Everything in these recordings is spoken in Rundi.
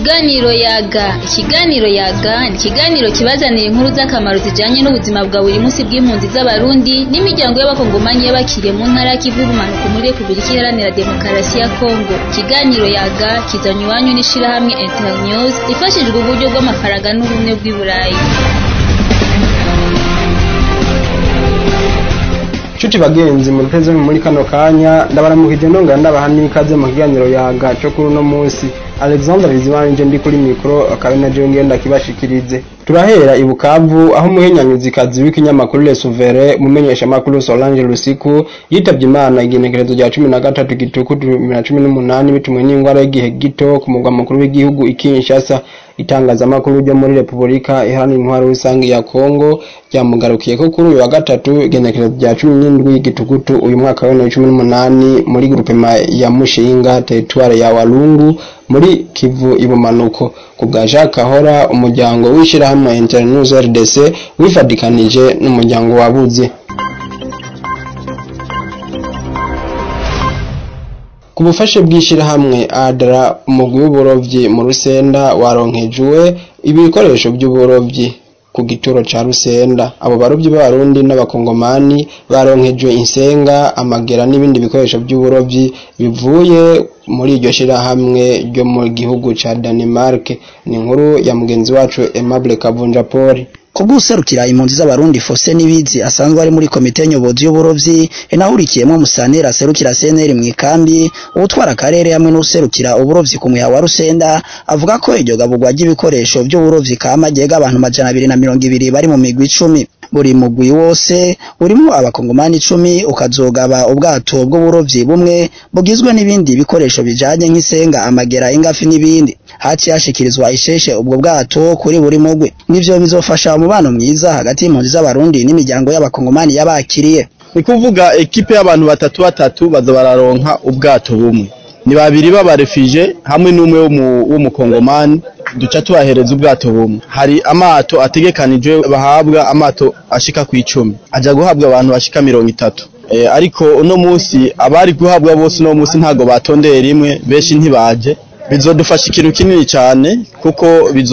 Ikiganiro yaga ikiganiro yaga ni ikiganiro kibazanira inkuru z'akamaro zijanye n'ubuzima bwa buri munsi bw'impunzi z'abarundi n'imiryango y'abakongomanyi y'abakiriye mu ntara y'ikivu y'ubumanuko muri Repubulika Iharanira Demokarasi ya Kongo ikiganiro yaga kizanywe iwanyu n'ishirahamwe Internews ifashijwe uburyo bw'amafaranga n'ubumwe bw'i Burayi Chuti bagenzi muteze muri kano kanya ndabaramukije nongera ndabaha n'ikaze mu kiganiro yaga cyo kuri uno munsi Alexander Bizimanje ndi kuri mikro akabe na jewe ngenda kibashikirize turahera ibukavu aho umuhenyanyuzikazi w'ikinyamakuru Le Souverain mumenyesha makuru Solange Lusiku yitavye Imana igenekerezo rya 13 gitukutu 2018 bitumwe n'ingwara y'igihe gito ku mugwa mukuru w'igihugu Kinshasa itangazamakuru ryo muri Repubulika iharanira intwaro rusange ya Kongo ryamugarukiye ko kuri uyu wa gatatu igenekerezo rya 17 gitukutu uyu mwaka wa 2018 muri groupema ya Mushinga territoire ya Walungu muri Kivu ibumanuko ku bwa Jacques Kahora umuryango w'ishirahamwe Internews RDC wifadikanije n'umuryango wabuze ku bufashe bw'ishirahamwe ADRA umugwi w'uburovyi mu Rusenda waronkejwe ibikoresho by'uburovyi ku gituro ca Rusenda abo barovyi b'abarundi n'abakongomani baronkejwe insenga amagera n'ibindi bikoresho by'uburovyi bivuye muri iryo shirahamwe ryo mu gihugu ca Denmark ni inkuru ya mugenzi wacu Aimable Kavunja Paul kubw'userukira impunzi z'abarundi Fose Nibizi asanzwe ari muri komite nyobozi y'uburovyi inahurikiyemo Musanera aserukira CNL mu ikambi ubutwara akarere hamwe n'userukira uburovyi ku muya wa Rusenda avuga ko iryo gaburwa ry'ibikoresho by'uburovyi kama ryega abantu majana abiri na mirongo ibiri bari mu migwi icumi buri mugwi wose urimo abakongomani icumi ukazogaba ubwato bw'uburovyi bumwe bugizwe n'ibindi bikoresho bijanye nk'isenga amagera ingafi n'ibindi haci hashikirizwa isheshe ubwo bwato kuri buri mugwi nivyo bizofasha umubano mwiza hagati y'impunzi z'abarundi n'imiryango y'abakongomani yabakiriye ni kuvuga ekipe y'abantu batatu batatu baza bararonka ubwato bumwe ni babiri b'abarefije hamwe n'umwe w'umukongomani duca tubahereza ubwato bumwe hari amato ategekanijwe bahabwa amato ashika ku icumi aja guhabwa abantu bashika mirongo itatu e, ariko uno musi abari guhabwa bose uno musi ntago batondeye rimwe benshi ntibaje bizodufasha ikintu kinini cyane kuko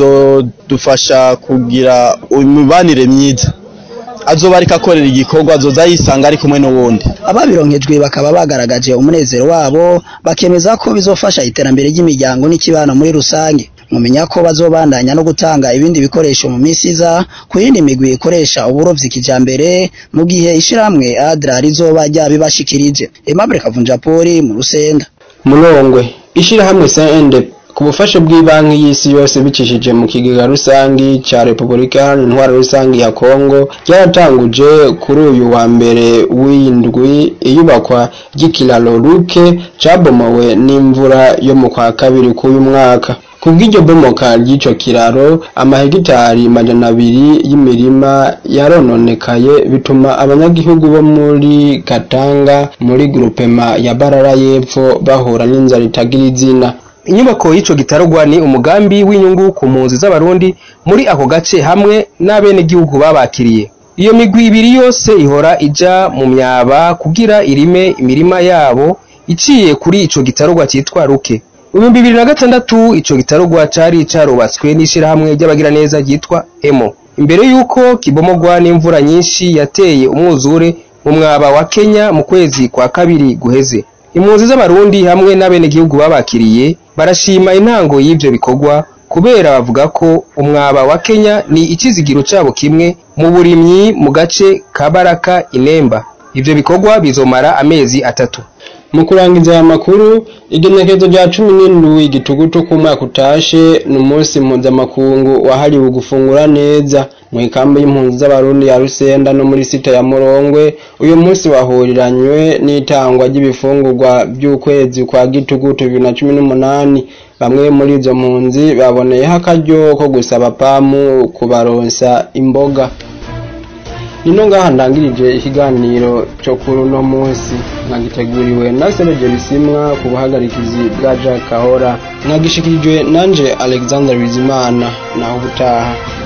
bizodufasha kugira imibanire myiza azoba ariko akorera igikorwa azoza yisanga ari kumwe n'uwundi ababironkejwe bakaba bagaragaje umunezero wabo bakemeza ko bizofasha iterambere ry'imiryango n'ikibano muri rusange mumenya ko bazobandanya no gutanga ibindi bikoresho mu minsi iza ku yindi migwi ikoresha uburovyi kijambere mu gihe ishirahamwe ADRA rizoba ryabibashikirije Aimable Kavunja Poli mu Rusenda Mulongwe ishirahamwe CND ku bufashe bw'ibanki y'isi yose bicishije mu kigega rusangi ca Repubulika Iharanira Intwaro Rusangi ya Kongo ryaratanguje kuri uyu wa mbere w'indwi iyubakwa ry'ikiraro Luke cabomowe n'imvura yo mu kwa kabiri k'uyu mwaka kubw'iryo bomoka ry'ico kiraro amahegitari majana abiri y'imirima yarononekaye bituma abanyagihugu bo muri Katanga muri grupema ya Barara y'Epfo bahura n'inzara itagira izina inyubako y'ico gitarugwa ni umugambi w'inyungu ku mpunzi z'abarundi muri ako gace hamwe n'abenegihugu babakiriye iyo migwi ibiri yose ihora ija mu myaba kugira irime imirima yabo iciye kuri ico gitarugwa citwa Ruke ibihumbi bibiri na gatandatu ico gitarugwa cari carubatswe n'ishirahamwe ry'abagiraneza ryitwa emo imbere y'uko kibomogwa n'imvura nyinshi yateye umwuzure mu mwaba wa Kenya mu kwezi kwa kabiri guheze impunzi z'abarundi hamwe n'abenegihugu babakiriye barashima intango y'ivyo bikorwa kubera bavuga ko umwaba wa Kenya ni ikizigiro cabo kimwe mu burimyi mu gace ka Baraka Inemba ivyo bikorwa bizomara amezi atatu mu kurangiza aya makuru igenekerezo rya cumi n'indwi igitugutu k'umwaka utashe ni umunsi mpuzamakungu wahariwe gufungura neza mu ikambi y'impunzi z'abarundi ya rusenda no muri sita ya murongwe uyu munsi wahuriranywe n'itangwa ry'ibifungurwa by'ukwezi kwa gitugutu bibiri na cumi n'umunani bamwe muri izo mpunzi baboneyeho akaryo ko gusaba pamu kubaronsa imboga nino ngaha ndangirije ikiganiro cyo kuri uno munsi mwagiteguriwe na Serge Bisimwa ku buhagarikizi bwa Jack Kahora mwagishikirijwe nanje Alexander Bizimana naho ubutaha